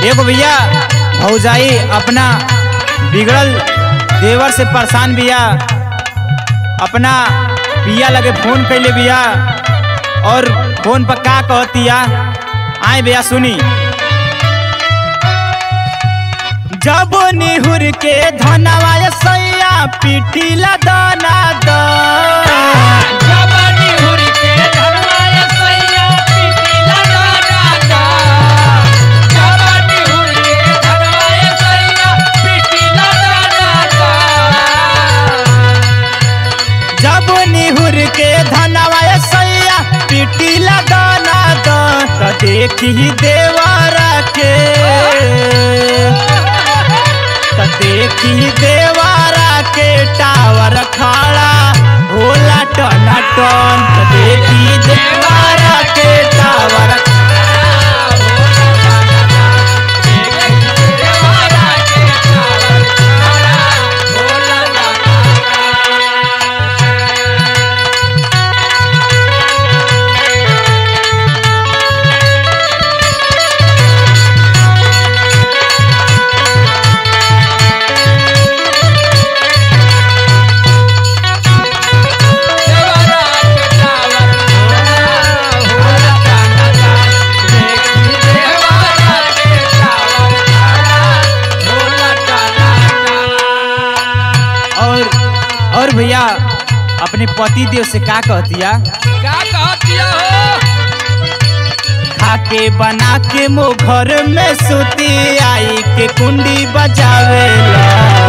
एगो भैया भौजाई अपना बिगड़ल देवर से परेशान बिया अपना पिया लगे फोन कैले बिया और फोन पर का कहतिया आए भैया सुनी जब निहुर के धनवा सैया पिटिला दाना दा जवानी हुरी के धरवाए सैया पिटिला दादा जवानी हुरी के धरवाए सैया पिटिला दादा जब निहुर के धनवा सैया पिटिला दाना दा त देखी देवारा के त देखी देवारा के टावर खड़ा होला टना टन त देखी देवारा के टावर देवारा के टावर खड़ा होला देवारा के टावर होला दादा देखी देवारा के टावर खड़ा होला दादा और और भैया अपने पति देव से का कहतिया का कहतिया हो खाके बना के मो घर में सुती आई के कुंडी बजावेला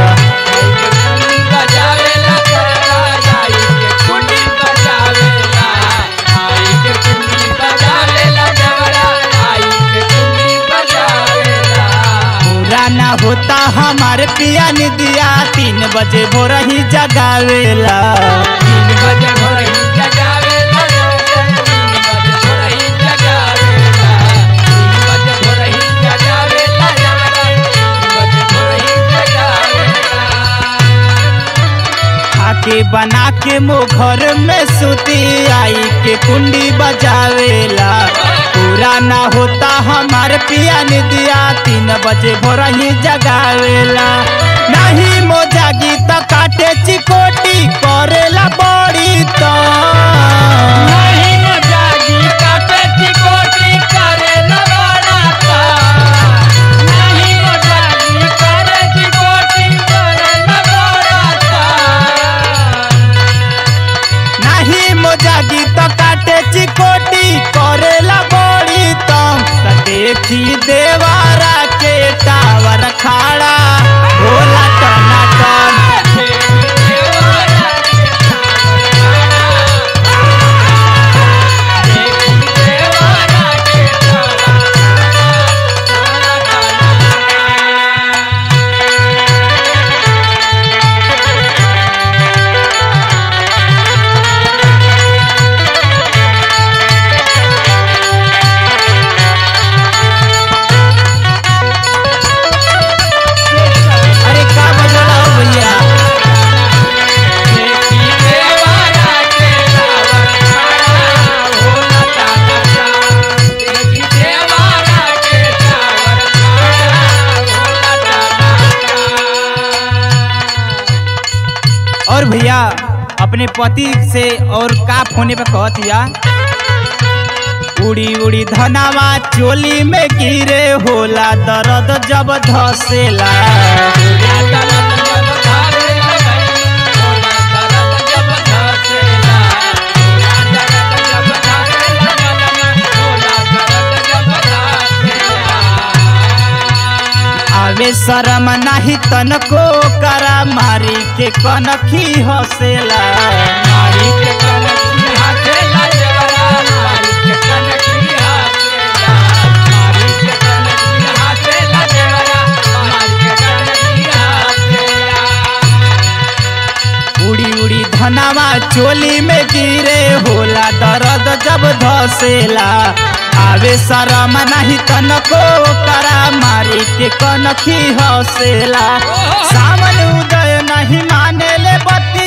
बजावेला करला आई के कुंडी बजावेला आई के कुंडी बजावेला जवरा आई के कुंडी बजावेला पूरा ना होता हमारे पिया निदिया तीन बजे भोर ही जगावेला तीन बजे भोर ही जगावेला तीन बजे भोर ही जगावेला तीन बजे भोर ही जगावेला जवरा तीन बजे भोर ही जगावेला खाके बना के मो घर में सुती आई के कुंडी बजावेला पूरा ना होता हमारे पिया निदिया तीन बजे भोर ही जगावेला नहीं मो जागी त काटे चिकोटी करेला बड़ी तो नहीं न जागी काटे चिकोटी करे न बड़ाता नहीं न जागी करे चिकोटी करे न बड़ाता नहीं मो जागी त काटे चिकोटी करेला बड़ी तो त देखी देवारा के टावर खाड़ा होला टना टन अरे का बजला हो भैया और भैया अपने पति से और का फोने पे कहतिया उड़ी उड़ी धनावा चोली में गिरे होला दर्द जब धसेला आवे शरम नाही तनको करा मारी के कनखी हसेला मारी के कनकी हाथेला जवरा मारी के कनकी हाथेला मारी के कनकी हाथेला जवरा मारी के कनकी हाथेला उड़ी उड़ी धनावा चोली में गिरे होला दर्द जब धसेला आवे शरम नाही तनको करा मारी के कनखी हसेला सावन उदय नहीं माने ले बती